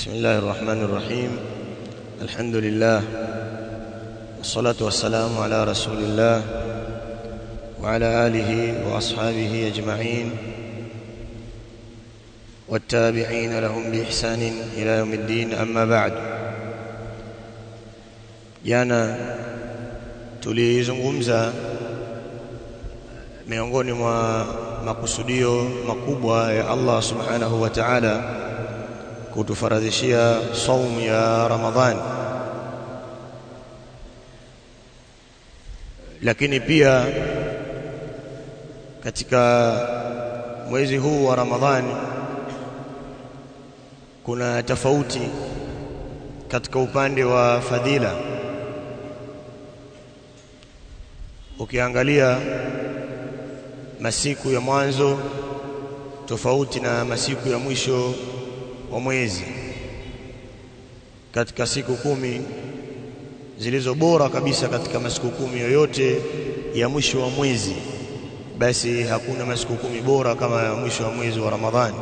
بسم الله الرحمن الرحيم الحمد لله والصلاة والسلام على رسول الله وعلى آله وأصحابه أجمعين والتابعين لهم بإحسان إلى يوم الدين أما بعد jana tulizungumza miongoni mwa makusudio makubwa ya Allah subhanahu wa ta'ala kutufaradhishia saumu ya Ramadhani lakini pia katika mwezi huu wa Ramadhani kuna tofauti katika upande wa fadhila ukiangalia masiku ya mwanzo tofauti na masiku ya mwisho wa mwezi katika siku kumi zilizo bora kabisa katika masiku kumi yoyote ya mwisho wa mwezi basi hakuna masiku kumi bora kama ya mwisho wa mwezi wa Ramadhani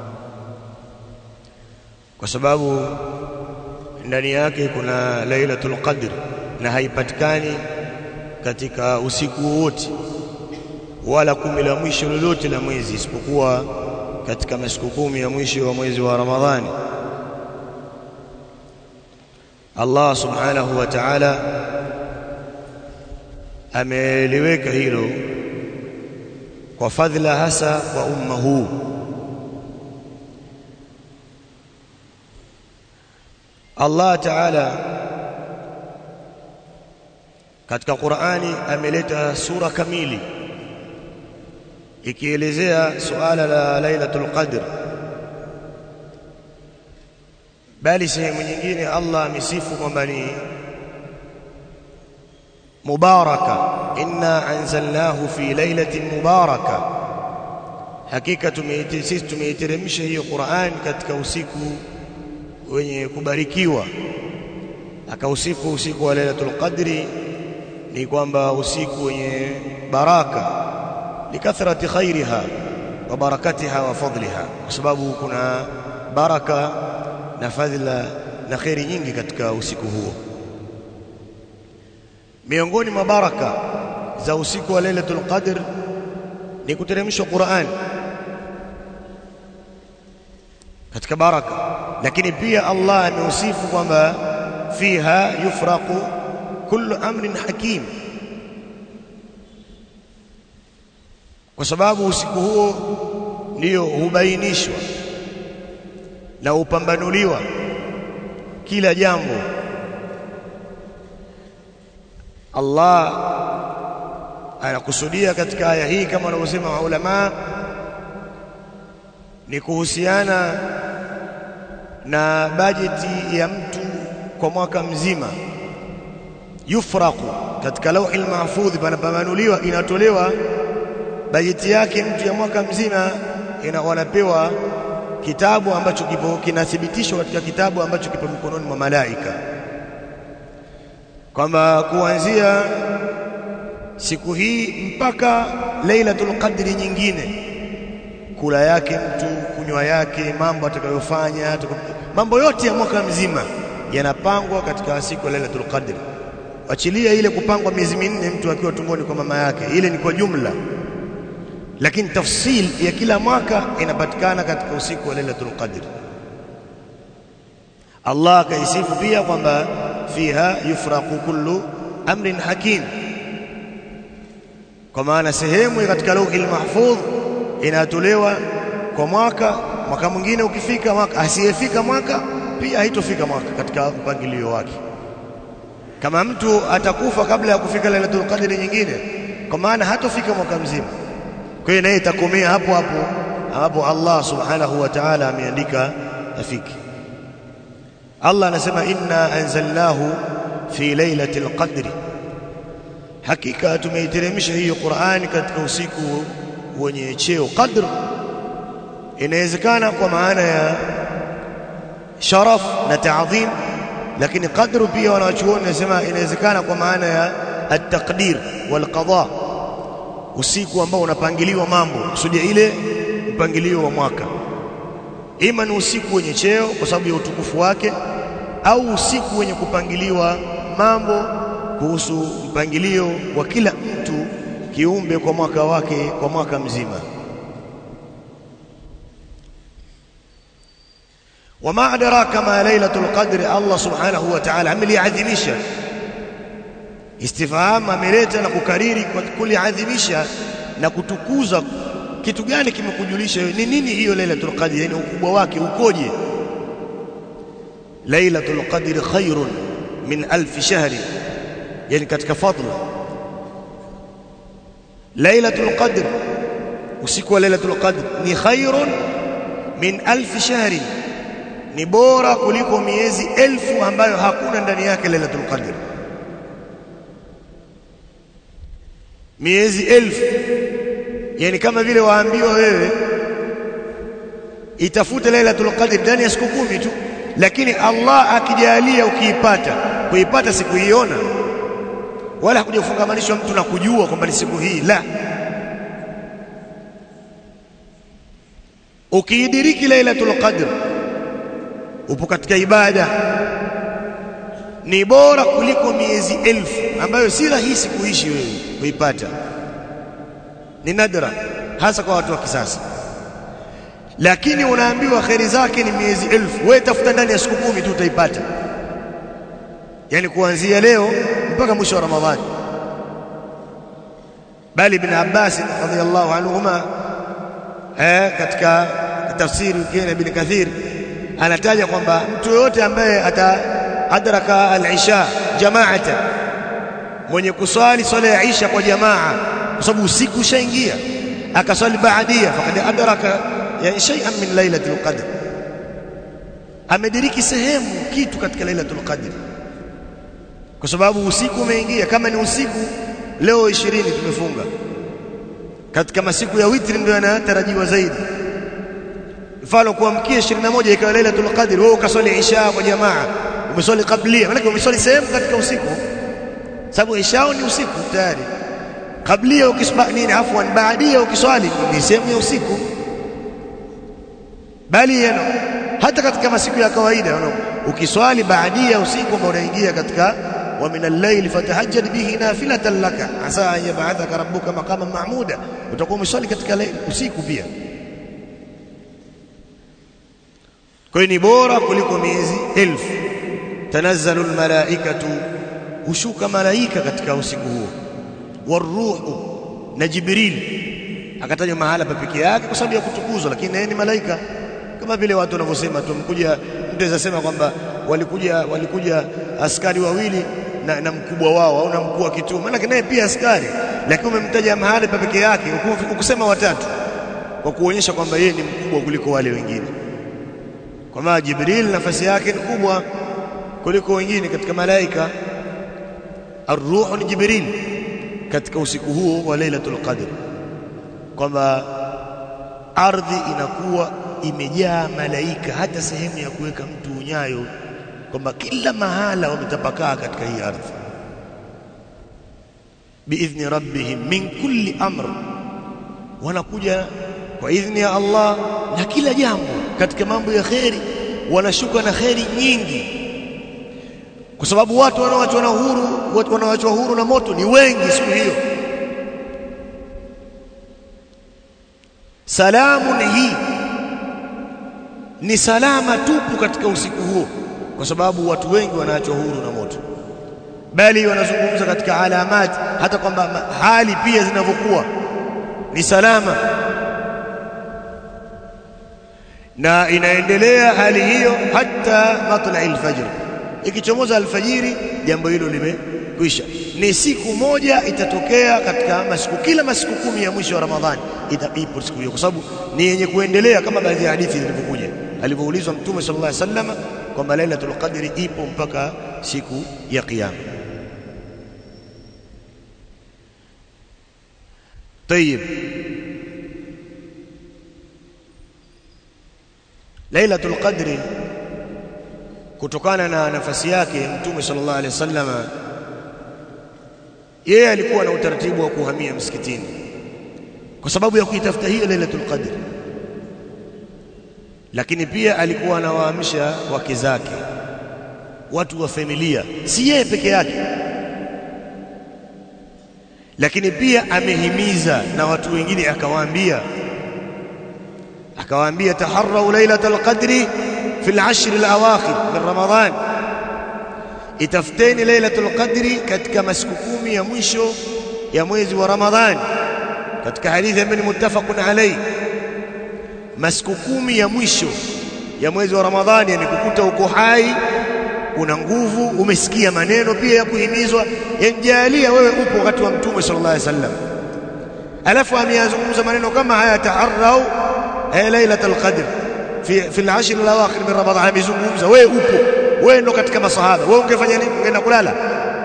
kwa sababu ndani yake kuna Lailatul Qadr na haipatikani katika usiku wote wala kumi la mwisho lolote la mwezi isipokuwa katika masiku kumi ya mwisho wa mwezi wa Ramadhani Allah subhanahu wa ta'ala ameliweka hilo kwa fadhila hasa kwa umma huu Allah ta'ala katika Qur'ani ameleta sura kamili ikielezea suala la Lailatul Qadr bali sehemu nyingine Allah amesifu kwamba ni mubaraka inna anzalnahu fi lailatin mubaraka hakika sisi tumeiteremsha hiyo Qur'an katika usiku wenye kubarikiwa akausifu usiku wa Lailatul Qadri ni kwamba usiku wenye baraka likathrati khairiha wa barakatiha wa fadliha kwa sababu kuna baraka na fadhila na khairi nyingi katika usiku huo miongoni mwa baraka za usiku wa Lailatul Qadr ni kuteremshwa Qur'an katika baraka lakini pia Allah ameusifu kwamba fiha yufraqu kullu amrin hakim kwa sababu usiku huo ndio hubainishwa na upambanuliwa kila jambo Allah anakusudia katika aya hii kama wanavyosema maulama ni kuhusiana na bajeti ya mtu kwa mwaka mzima yufraqu katika lauhi mahfudhi panapamanuliwa inatolewa bajeti yake mtu ya mwaka mzima ina wanapewa kitabu ambacho kipo kinathibitishwa katika kitabu ambacho kipo mikononi mwa malaika kwamba kuanzia siku hii mpaka Lailatul Qadri nyingine kula yake mtu kunywa yake mambo atakayofanya mambo yote ya mwaka mzima yanapangwa katika siku ya Lailatul Qadri achilia ile kupangwa miezi minne mtu akiwa tumboni kwa mama yake ile ni kwa jumla lakini tafsil ya kila mwaka inapatikana katika usiku wa Lailatul Qadr Allah akaisifu pia kwamba fiha yufraqu kullu amrin hakim kwa maana sehemu katika lauhil mahfudh inatolewa kwa mwaka mwaka mwingine ukifika mwaka asiyefika mwaka pia haitofika mwaka katika mpangilio wake kama mtu atakufa kabla ya kufika Lailatul Qadr nyingine kwa maana hatofika mwaka mzima kwa hiyo naye itakomea hapo hapo ambapo Allah subhanahu wa ta'ala ameandika afiki Allah anasema inna anzalnahu fi lailatul qadri hakika tumeiteremsha hiyo Qur'ani katika usiku wenye cheo qadr inawezekana kwa maana ya sharaf na ta'dhim lakini qadru pia wanawachuoni nasema inawezekana kwa maana ya at-taqdir wal qada usiku ambao unapangiliwa mambo kusudia ile mpangilio wa mwaka ima ni usiku wenye cheo kwa sababu ya utukufu wake au usiku wenye kupangiliwa mambo kuhusu mpangilio wa kila mtu kiumbe kwa mwaka wake kwa mwaka mzima wama adraka ma lailatul qadri Allah subhanahu wa ta'ala ameliadhimisha istifham ameleta na kukariri kwa kuliadhimisha na kutukuza kitu gani kimekujulisha ni nini hiyo lailatul qadr yani ukubwa wake ukoje lailatul qadr khairun min alf shahri yani katika fadla lailatul qadr usiku wa lailatul qadr ni khairun min alf shahri ni bora kuliko miezi elfu ambayo hakuna ndani yake lailatul qadr miezi elfu yani kama vile waambiwa wewe itafute lailatul qadr ndani ya siku kumi tu lakini Allah akijalia ukiipata kuipata siku hiona wala hakujafungamanishwa mtu na kujua kwamba ni siku hii la ukiidiriki lailatul qadr upo katika ibada ni bora kuliko miezi elfu ambayo si rahisi kuishi wewe kuipata ni nadra hasa kwa watu wa kisasa lakini unaambiwa kheri zake ni miezi elfu wewe tafuta ndani ya siku kumi tu utaipata yani kuanzia leo mpaka mwisho wa ramadhani bali ibn Abbas radhiyallahu anhuma eh katika tafsiri yake ibn Kathir anataja kwamba mtu yote ambaye ata adraka al-isha jama'atan mwenye kuswali swala ya isha kwa jamaa kwa sababu usiku ushaingia akaswali baadia faqad adraka yani shay'an min lailatul qadr amediriki sehemu kitu katika lailatul qadr kwa sababu usiku umeingia kama ni usiku leo 20 tumefunga katika masiku ya witri ndio yanatarajiwa zaidi mfano kuamkia 21 ikawa lailatul qadr wewe ukaswali isha kwa jamaa umeswali kablia maana umeswali sehemu katika usiku sababu isha ni usiku tayari kablia ukisba nini afwan baadia ukiswali ni sehemu ya usiku bali yano hata katika masiku ya kawaida ukiswali baadia usiku ambao unaingia katika wa min al-layl fatahajjad bihi nafilatan laka asa an yab'athaka rabbuka maqaman mahmuda utakuwa umeswali katika usiku pia kwa hiyo ni bora kuliko miezi elfu tanazzalu almalaikatu hushuka malaika katika usiku huo waruhu na jibril akatajwa mahala pa pekee yake kwa sababu ya kutukuzwa lakini yeye ni malaika kama vile watu wanavyosema tumkuja mtu anasema kwamba walikuja walikuja askari wawili na, na mkubwa wao au na mkuu wa kituo maana naye pia askari lakini umemtaja mahali pa pekee yake ukusema watatu kwa kuonyesha kwamba yeye ni mkubwa kuliko wale wengine kwa maana Jibril nafasi yake ni kubwa kuliko wengine katika malaika arruhu ni Jibril katika usiku huo wa Lailatul Qadr kwamba ardhi inakuwa imejaa malaika hata sehemu ya kuweka mtu unyayo kwamba kila mahala wametapakaa katika hii ardhi biidhni rabbihim min kulli amr wanakuja kwa idhni ya Allah na kila jambo katika mambo ya kheri wanashuka na kheri nyingi kwa sababu watu wanaoachwa na huru watu wanaoachwa huru na moto ni wengi siku hiyo salamu ni hii ni salama tupu katika usiku huo kwa sababu watu wengi wanaachwa huru na moto bali wanazungumza katika alamati hata kwamba hali pia zinavyokuwa ni salama na inaendelea hali hiyo hata matla'i alfajr ikichomoza alfajiri jambo hilo limekwisha ni siku moja itatokea katika masiku kila masiku kumi ya mwisho wa ramadhani itapipo siku hiyo kwa sababu ni yenye kuendelea kama baadhi ya hadithi zilivyokuja alivyoulizwa mtume sallallahu alaihi wasallam kwamba lailatul qadri ipo mpaka siku ya kiyama طيب Lailatul Qadri kutokana na nafasi yake Mtume sallallahu alaihi wasallam yeye alikuwa na utaratibu wa kuhamia msikitini kwa sababu ya kuitafuta hiyo Lailatul Qadri lakini pia alikuwa anawaamsha wake zake watu wa familia si yeye peke yake lakini pia amehimiza na watu wengine akawaambia akawaambia taharrau lailatul qadri fil ashr alawakhir min ramadhan itafuteni lailatul qadri katika masiku kumi ya mwisho ya mwezi wa ramadhani katika hadithi ambayo ni muttafaqun alayhi masiku kumi ya mwisho ya mwezi wa ramadhani yamekukuta uko hai una nguvu umesikia maneno pia ya kuhimizwa yanjalia wewe upo wakati wa mtume sallallahu alaihi wasallam alafu ameyazungumza maneno kama haya taarrau ay lailatul qadr fi fi al-ashr al-awakhir min ramadhan amezungumza wewe upo wewe ndo katika masahaba wewe ungefanya nini ungeenda kulala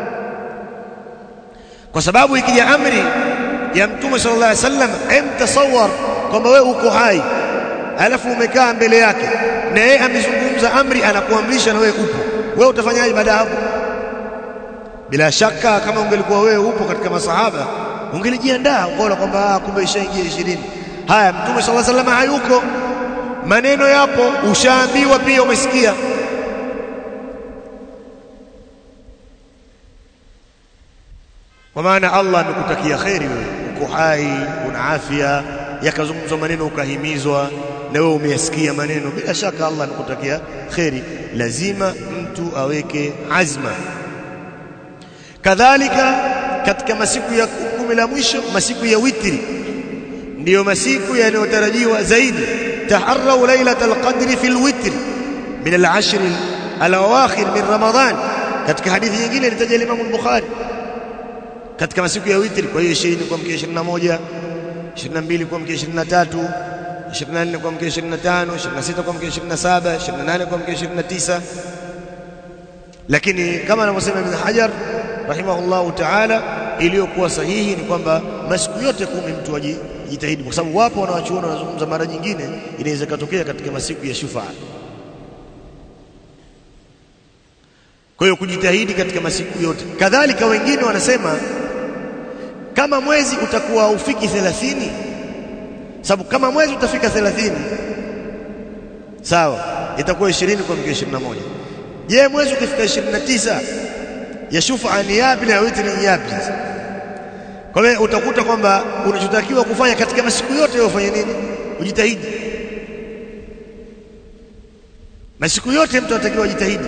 kwa sababu ikija amri ya mtume sallallahu alaihi wasallam emtasawar kwamba wewe uko hai alafu umekaa mbele yake na yeye amezungumza amri anakuamrisha na wewe upo wewe utafanyaje baada hapo bila shaka kama ungelikuwa wewe upo katika masahaba ungelijiandaa ukaona kwamba kumbe ishaingia 20 haya mtume sallallahu alaihi wasallam hayuko maneno yapo ushaambiwa pia umesikia kwa maana Allah amekutakia kheri wewe uko hai una afya yakazungumzwa maneno ukahimizwa na wewe umeyasikia maneno bila shaka Allah amekutakia kheri lazima mtu aweke azma kadhalika katika masiku ya kumi la mwisho masiku ya witri ndiyo masiku yanayotarajiwa zaidi taharrau lailatul qadri fil witri min al-ashr al-awakhir min ramadan katika hadithi nyingine ilitaja Imam al-Bukhari katika masiku ya witri kwa hiyo 20 kwa mkia 21 22 kwa mkia 23 24 kwa mkia 25 26 kwa mkia 27 28 kwa mkia 29 lakini kama anavyosema Ibn Hajar rahimahullahu ta'ala iliyokuwa sahihi ni kwamba masiku yote kumi mtu ajitahidi kwa sababu wapo wanawachuona wanazungumza mara nyingine inaweza katokea katika masiku ya shufaa kwa hiyo kujitahidi katika masiku yote kadhalika wengine wanasema kama mwezi utakuwa ufiki 30 sababu kama mwezi utafika 30 sawa itakuwa 20 kwa mkia 21 je mwezi ukifika 29 ya shufa ni yapi na witri ni yapi kwa hiyo utakuta kwamba unachotakiwa kufanya katika masiku yote ufanye nini ujitahidi masiku yote mtu anatakiwa ajitahidi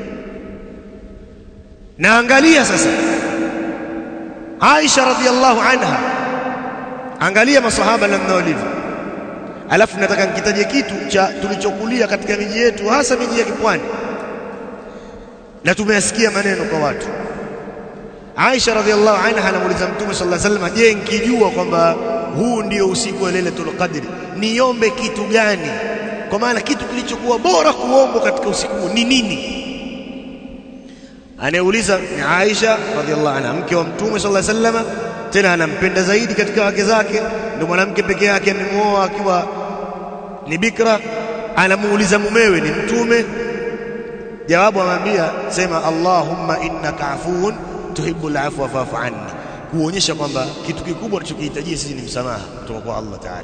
na angalia sasa Aisha radhiallahu anha angalia masahaba namna walivyo alafu nataka nikitaje kitu cha tulichokulia katika miji yetu hasa miji ya kipwani na tumeyasikia maneno kwa watu Aisha radhiallahu anha anamuuliza Mtume sallallahu alaihi wasallam je nikijua kwamba huu ndio usiku wa Lailatul Qadr niombe kitu gani kwa maana kitu kilichokuwa bora kuombwa katika usiku ni nini anayeuliza ni Aisha radhiallahu anha mke wa Mtume sallallahu alaihi wasallam tena anampenda zaidi katika wake zake ndio mwanamke peke yake amemuoa akiwa ni bikra anamuuliza mumewe ni mtume jawabu amwambia sema Allahumma innaka afuun tuhibbul afwa fa'fu anni kuonyesha kwamba kitu kikubwa tunachokihitajia sisi ni msamaha kutoka kwa Allah Ta'ala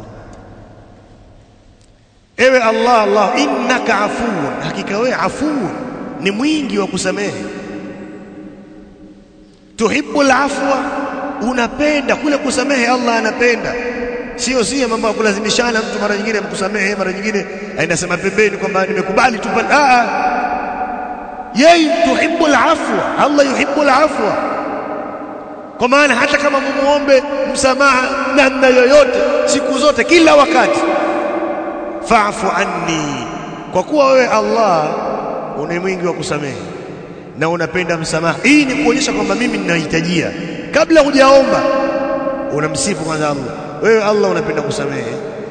ewe Allah Allah innaka afuun hakika wewe afuun ni mwingi wa kusamehe tuhibbul afwa unapenda kule kusamehe Allah anapenda sio sio mambo ya kulazimishana mtu mara nyingine amkusamehe mara nyingine ainasema pembeni kwamba nimekubali tu a a yeye tuhibbul afwa Allah yuhibbul afwa kwa maana hata kama mumuombe msamaha namna yoyote siku zote kila wakati fa'fu anni kwa kuwa wewe Allah una mwingi wa kusamehe na unapenda msamaha hii ni kuonyesha kwamba mimi ninahitajia kabla hujaomba unamsifu kwanza Allah wewe Allah unapenda kusamehe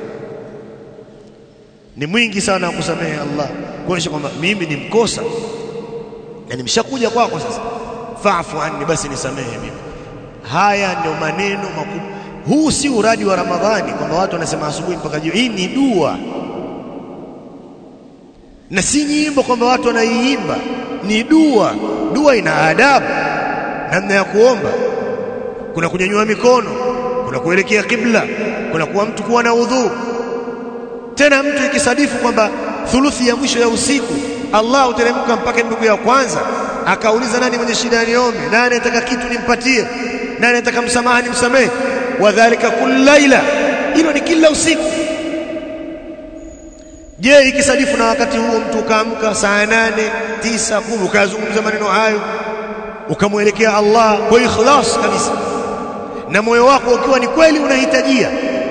ni mwingi sana wa kusamehe Allah kuonyesha kwamba mimi ni mkosa na nimeshakuja kwako sasa fa'fu anni basi nisamehe mimi haya ndio maneno makubwa huu si uradi wa Ramadhani kwamba watu wanasema asubuhi mpaka jioni hii ni dua na si nyimbo kwamba watu wanaiimba ni dua dua ina adabu namna ya kuomba kuna kunyanyua mikono kuna kuelekea kibla kuna kuwa mtu kuwa na udhu tena mtu ikisadifu kwamba thuluthi ya mwisho ya usiku Allah uteremka mpaka ndugu ya kwanza akauliza nani mwenye shida niombe nani anataka kitu nimpatie nani anataka msamaha nimsamehe wadhālika kullu laila hilo ni kila usiku je ikisadifu na wakati huo mtu ukaamka saa nane tisa kumi ukazungumza maneno hayo ukamwelekea Allah kwa ikhlas kabisa na moyo wako ukiwa ni kweli unahitajia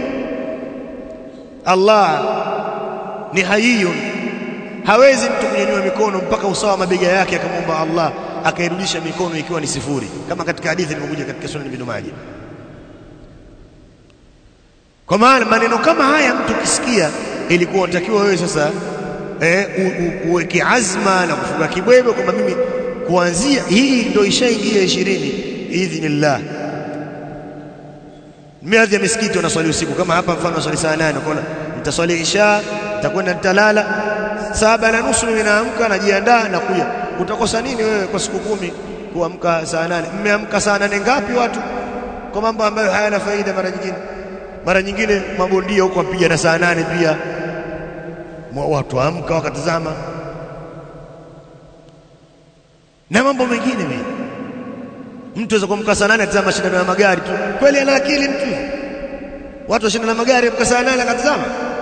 Allah ni hayiyun hawezi mtu kunyanyua mikono mpaka usawa wa mabega yake akamwomba Allah akairudisha mikono ikiwa ni sifuri kama katika hadithi ilivyokuja katika sunan ibn Majah kwa maana maneno kama haya mtu ukisikia ilikuwa unatakiwa wewe sasa eh, uweke azma na kufunga kibwebe kwamba mimi kuanzia hii ndio ishaingia 20 idhnillah miadhi ya misikiti wanaswali usiku kama hapa mfano swali saa 8 unaona nitaswali isha nitakwenda nitalala saba na nusu mimi naamka najiandaa na kuja utakosa nini wewe kwa siku kumi kuamka saa nane mmeamka saa nane ngapi watu kwa mambo ambayo hayana faida mara nyingine mara nyingine mabondia huko wapiga na saa nane pia watu amka wakatazama na mambo mengine mimi mtu aweza kuamka saa nane atazama mashindano ya magari tu kweli ana akili mtu watu washindana na magari amka saa nane akatazama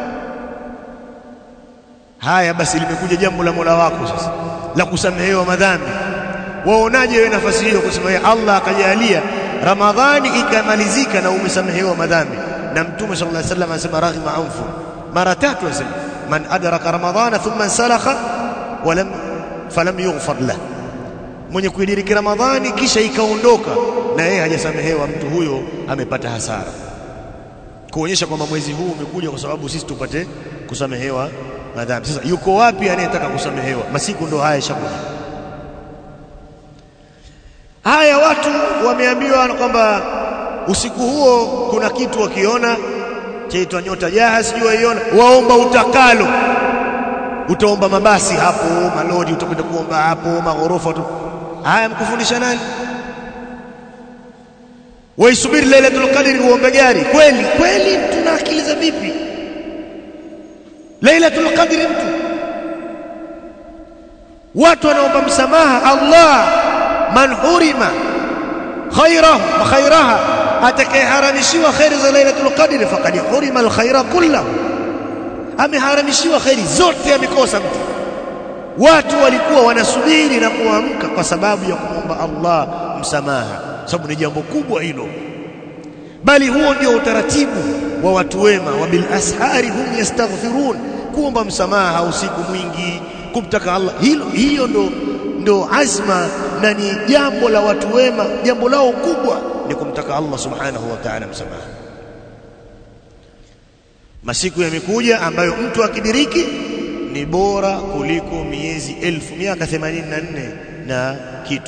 haya basi limekuja jambo la Mola wako sasa la kusamehewa madhambi waonaje wewe nafasi hiyo kusema Allah akajalia Ramadhani ikamalizika na umesamehewa madhambi na mtume sallallahu alaihi wasallam anasema raghima anfu mara tatu anasema man adraka ramadhana thumma salakha walam falam yughfar lah mwenye kuidiriki Ramadhani kisha ikaondoka na yeye hajasamehewa mtu huyo amepata hasara kuonyesha kwamba mwezi huu umekuja kwa sababu sisi tupate kusamehewa madhambi sasa yuko wapi anayetaka kusamehewa masiku ndo haya shakuja haya watu wameambiwa kwamba usiku huo kuna kitu wakiona chaitwa nyota jaha sijui waiona waomba utakalo utaomba mabasi hapo malori utakwenda kuomba hapo maghorofa tu haya mkufundisha nani waisubiri lailatul qadri uombe gari kweli kweli mtu na akili za vipi lailatul qadri mtu watu wanaomba msamaha Allah man hurima khairahu wa khairaha atakayeharamishiwa khairi za lailatul qadri faqad hurima alkhaira kullahu ameharamishiwa khairi zote amekosa mtu watu walikuwa wanasubiri na kuamka kwa sababu ya kumwomba Allah msamaha sababu ni jambo kubwa hilo bali huo ndio utaratibu wa watu wema wa bil ashari hum yastaghfirun kuomba msamaha usiku mwingi kumtaka Allah hilo hiyo ndo ndo azma na ni jambo la watu wema jambo lao kubwa ni kumtaka Allah subhanahu wa ta'ala msamaha masiku yamekuja ambayo mtu akidiriki ni bora kuliko miezi elfu miaka 84 na kitu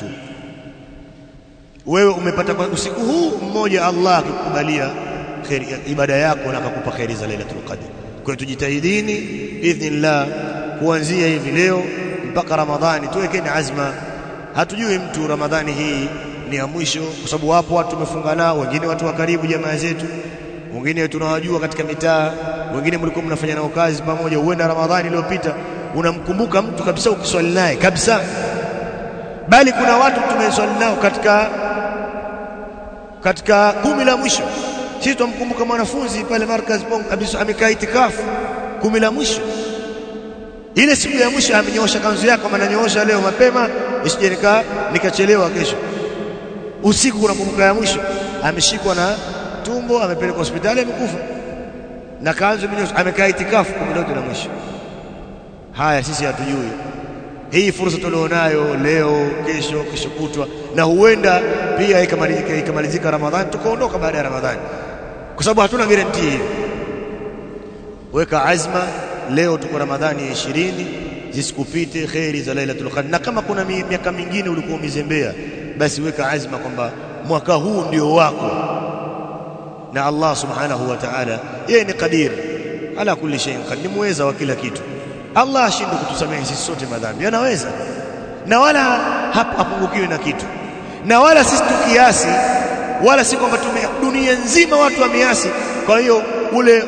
wewe umepata kwa usiku huu mmoja Allah akikubalia khairi ibada yako na akakupa khairi za Lailatul Qadr kwa hiyo tujitahidini idhnillah kuanzia hivi leo mpaka Ramadhani tuwekeni azma hatujui mtu Ramadhani hii ni ya mwisho kwa sababu wapo watu tumefunga nao wengine watu wa karibu jamaa zetu wengine tunawajua katika mitaa wengine mlikuwa mnafanya nao kazi pamoja huenda Ramadhani iliyopita unamkumbuka mtu kabisa ukiswali naye kabisa bali kuna watu tumeswali nao katika katika kumi la mwisho sisi tumkumbuka mwanafunzi pale markaz Pong kabisa amekaa itikafu kumi la mwisho ile siku ya mwisho amenyoosha kanzu yake kama ananyoosha leo mapema isije nika nikachelewa kesho usiku unakumbuka ya mwisho ameshikwa na tumbo amepelekwa hospitali amekufa na kanzu imenyosha amekaa itikafu kumi lote la mwisho haya sisi hatujui hii fursa tulionayo leo kesho kesho kutwa na huenda pia ikamalizika ikamalizika Ramadhani tukaondoka baada ya Ramadhani kwa sababu hatuna guarantee hiyo weka azma leo tuko Ramadhani ya 20 zisikupite khairi za Lailatul Qadr na kama kuna miaka mingine ulikuwa umezembea basi weka azma kwamba mwaka huu ndio wako na Allah subhanahu wa ta'ala yeye ni qadir ala kulli shay'in qadir muweza wa kila kitu Allah ashinde kutusamehe sisi sote madhambi anaweza na wala hapungukiwi na kitu na wala sisi tukiasi wala si kwamba dunia nzima watu wameasi kwa hiyo ule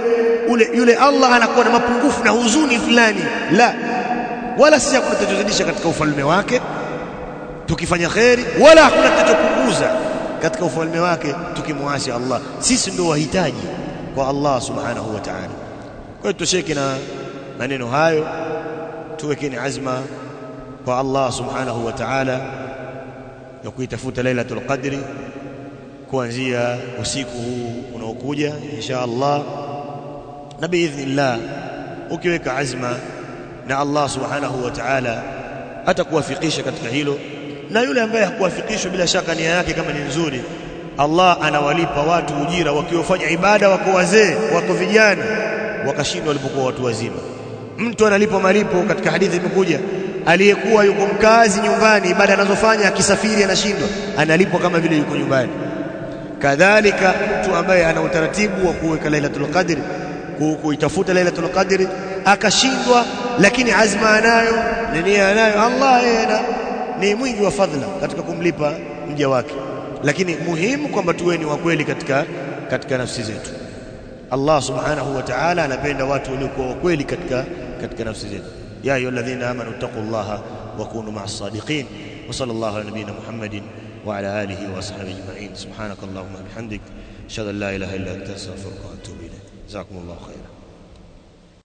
ule yule Allah anakuwa na mapungufu na huzuni fulani la wala sisi hakuna tutazidisha katika ufalme wake tukifanya kheri wala hakuna tutachopunguza katika ufalme wake tukimwasi Allah sisi ndio wahitaji kwa Allah subhanahu wa ta'ala kwa hiyo tusheke na maneno hayo tuwekeni azma kwa Allah subhanahu wa ta'ala ya kuitafuta lailatul qadri kuanzia usiku huu unaokuja insha Allah na biidhnillah ukiweka azma na Allah subhanahu wa ta'ala atakuwafikisha katika hilo na yule ambaye hakuwafikishwa bila shaka nia yake kama ni nzuri Allah anawalipa watu ujira wakiofanya ibada wako wazee wako vijana wakashindwa walipokuwa watu wazima mtu analipwa malipo katika hadithi imekuja aliyekuwa yuko mkazi nyumbani ibada anazofanya akisafiri anashindwa analipwa kama vile yuko nyumbani kadhalika mtu ambaye ana utaratibu wa kuweka lailatul qadri kuitafuta lailatul qadri akashindwa lakini azma anayo na nia anayo Allah yeye ni mwingi wa fadhila katika kumlipa mja wake lakini muhimu kwamba tuwe ni wa kweli katika katika nafsi zetu Allah subhanahu wa ta'ala anapenda watu waliokuwa wa kweli katika katika nafsi zetu ya ayyuhalladhina amanu taqullaha wa kunu ma'as sadiqin wa sallallahu ala nabiyyina Muhammadin wa ala alihi wa ashabihi ajma'in subhanakallahumma bihamdik ashhadu an la ilaha illa anta astaghfiruka wa atubu ilayk jazakumullahu khairan